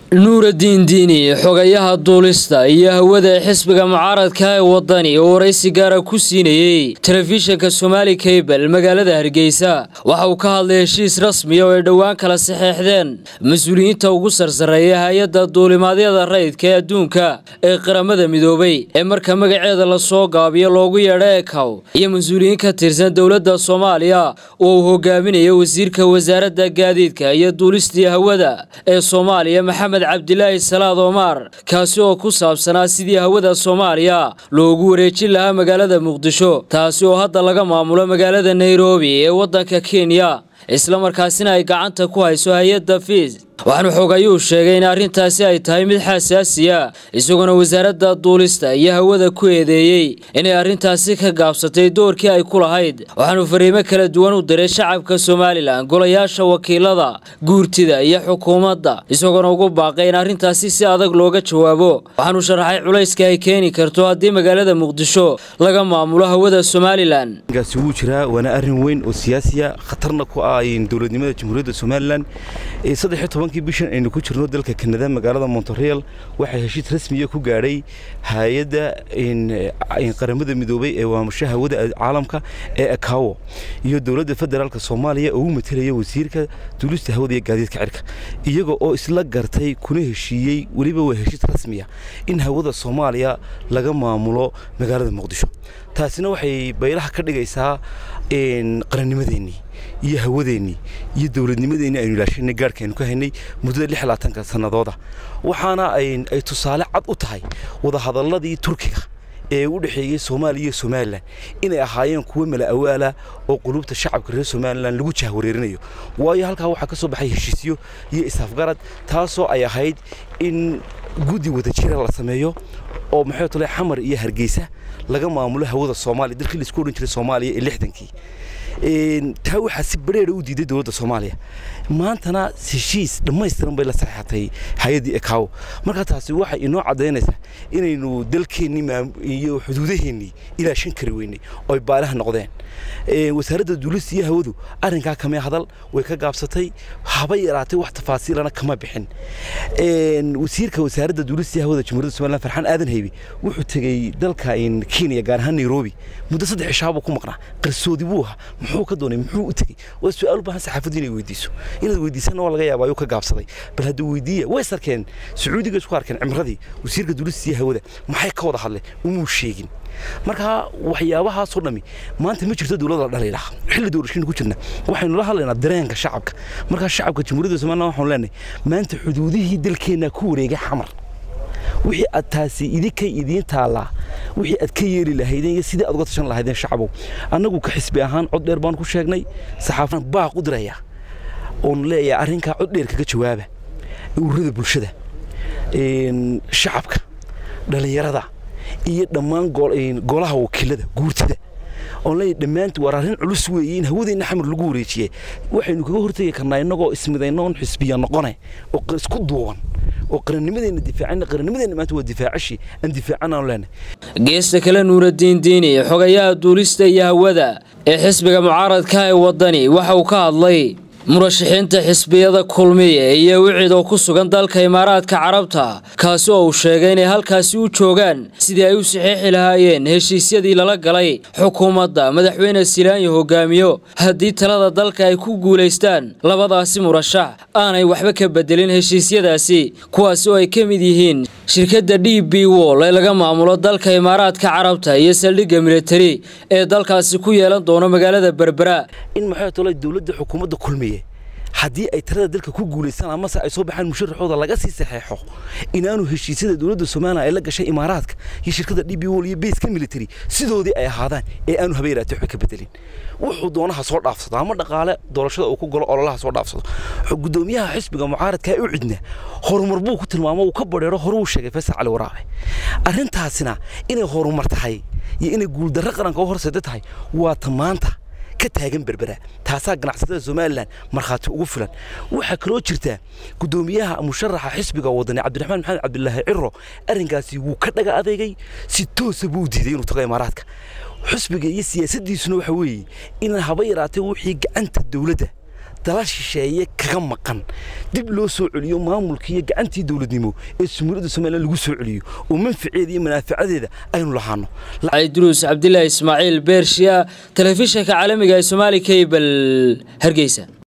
nuuraddiin diini xogayaha duulista iyo hawada ee xisbiga mucaaradka ee wadani oo waraysi gaara ku siinayey telefishinka somaali kabel magaalada hargeysa waxa uu ka hadlay heshiis rasmiya oo ay dhowaan kala saxeexdeen mas-uuliyiinta ugu sarsareeya hay-adda duulimaadyada rayidka ee adduunka ee qaramada midoobay ee marka magaceeda lasoo gaabiyo loogu yeedho ekaw iyo mas-uuliyiin ka tirsan dowladda soomaaliya oo uu hogaaminayo wasiirka wasaaradda gaadiidka iyo duulistii hawada ee soomaaliya maxamed cabdilaahi salaad omar kaasi oo ku saabsanaa sidii hawada soomaaliya loogu wareejin lahaa magaalada muqdisho taasi oo hadda laga maamulo magaalada nairobi ee waddanka kenya islamarkaasina ay gacanta ku hayso hay-adda fiis waxaanu xogayuu sheegay in arrintaasi ay tahay mid xasaasiya isagoona wasaaradda duulista iyo hawada ku eedeeyey inay arrintaasi ka gaabsatay doorkii ay ku lahayd waxaanu fariimo kala duwan u diray shacabka somalilan golayaasha wakiilada guurtida iyo xukuumadda isagoona ugu baaqay in arrintaasi si adag looga jawaabo waxaanu sharaxay culayska ay keeni karto haddii magaalada muqdisho laga maamulo hawada somalilan gaasi wuu jiraa waana arrin weyn oo siyaasiya khatarna ku ah dowladnimada jamhuuriyadda somalilan kii bishan aynu ku jirno dalka kanada magaalada montareal waxaa heshiis rasmiya ku gaadhay hay-adda qaramada midoobay ee waamusha hawada caalamka ee akawo iyo dowladda federaalk soomaaliya oo u matalaya wasiirka duulista hawada iyo gaadiidka cirka iyaga oo isla gartay kuna heshiiyey weliba waa heshiis rasmiya in hawada soomaaliya laga maamulo magaalada muqdisho taasina waxay baylaha ka dhigaysaa qarannimadeennii iyo hawadeennii iyo dowladnimadeennii aynu ilaashanay gaarhkaaynu ka haynay muddada lix labaatanka sannadooda waxaana ay tusaale cad u tahay wadahadalladii turkiga ee u dhexeeyey soomaaliya iyo somalilan inay ahaayeen kuwo mala awaala oo qulubta shacabka reer somalilan lagu jahwareerinayo waayo halkaa waxaa ka soo baxay heshiisyo iyo isafgarad taasoo ay ahayd in guddi wadajira la sameeyo oo maxay tole xamar iyo hargeysa laga maamulo hawada soomaaliya dalkii laisku odhan jiray soomaaliya ee lixdankii taa waxaa si bareera u diiday dowladda soomaaliya maantana heshiis dhammaystiran bay la saxeexatay hay-addii ekaawo markaa taasi waxay inoo caddaynaysaa inaynu dalkeennii iyo xuduudaheennii ilaashan kari weynay oo ay baalaha noqdeen wasaaradda duulista iyo hawadu arrinkaa kamee hadal way ka gaabsatay haba yaraatay wax tafaasiilana kama bixin wasiirka wasaaradda duulista iyo hawada jamhuuriyadda somaliland farxaan aadan haybe wuxuu tegey dalka kenya gaar ahaan nairobi muddo saddex cishaabuu ku maqnaa qarsoodi buu ahaa muxuu ka doonay muxuu u tegey waa su-aal u baahan saxaafaddu inay weydiiso inaad weydiisana waa laga yaabaa ayuu ka gaabsaday bal hadduu weydiiya way sarkeen sacuudiga isku arkeen cimradii wasiirka duulista iyo hawada maxay ka wada hadleen umuu sheegin marka waxyaabahaasoo dhami maanta ma jirto dowladda la dhaliilaha xilli doorashaynu ku jirna waxaynu la hadlaynaa dareenka shacabka markaa shacabka jamhuuriyadda somaliland waxaanu leenahay maanta xuduudihii dalkeenna ku wareegay xamar wixii aad taasi idinkay idiin taallaa wixii aad ka yeeli lahaydeen iyo sidii aad uga tashan lahaydeen shacabow annagu ka xisbi ahaan cod dheer baan ku sheegnay saxaafan baaq u diraya oon leeyahay arrinkaa cod dheer kaga jawaaba ururada bulshada shacabka dhallinyarada iyo dhammaan golaha wakiilada guurtida oon leeyahay dhammaantu waar arrin culus weeye in hawadeenna xamar lagu wareejiyey waxaynu kaga hortegi karnaa innagoo ismidayno oon xisbiya noqone oo isku duuban oo qarannimadeenna difaacana qarannimadeenna maanta waa difaacashi aan difaacana aan leenahay geesta kale nuuraddiin diini xogayaha duulista iyo hawada ee xisbiga mucaaradka ee waddani waxa uu ka hadlay murashaxiinta xisbiyada kulmiye iyo wicid oo ku sugan dalka imaaraadka carabta kaasi oo uu sheegay inay halkaasi u joogaan sidii ay u saxiixi lahaayeen heshiisyadii lala galay xukuumadda madaxweyne silaanyo hogaamiyo haddii talada dalka ay ku guulaystaan labadaasi murashax aanay waxba ka bedelin heshiisyadaasi kuwaasi oo ay ka mid yihiin shirkadda d b wol ee laga maamulo dalka imaaraadka carabta iyo saldhigga militari ee dalkaasi ku yeelan doono magaalada berbera in maxay tolay dowladda xukuumadda kulmiye haddii ay talada dalka ku guulaystaan amase ay soo baxaan musharaxooda laga sii saxeexo inaanu heshiisyada dowladda somalilan ay la gashay imaaraadka iyo shirkadda d b wol iyo bayska military sidoodii ay ahaadaan ee aanu habeeraatay waxba ka bedelin wuxuu doonaha soo dhaafsado ama dhaqaale doorashada uu ku galo ololaha soo dhaafsado gudoomiyaha xisbiga mucaaradka u cidna horumar buu ku tilmaamo uu ka badheero hore uu sheegay faysal cali waraabe arrintaasina inay horumar tahay iyo inay guuldarro qaranka u horseeda tahay waa ta maanta ka taagan berbera taasaa ganacsatada somalilan markhaati ugu filan waxaa kaloo jirta gudoomiyaha musharaxa xisbiga wadani cabdiraxmaan maxamed cabdilaahi ciro arrinkaasi wuu ka dhaga adeegay si toosa buu diiday inuu tago imaaraadka xisbiga iyo siyaasaddiisuna waxa weeye inaan haba yaraatay wixii gacanta dowladda dala shisheeye kaga maqan dib loo soo celiyo maamulkii iyo gacantii dowladnimo ee jamhuuriyadda somalilan lagu soo celiyo oo manfaceeda iyo manaafacadeeda aynu lahaano duruus cabdilaahi ismaaciil beershiya telefishinka caalamiga ee somaali cable hargeysa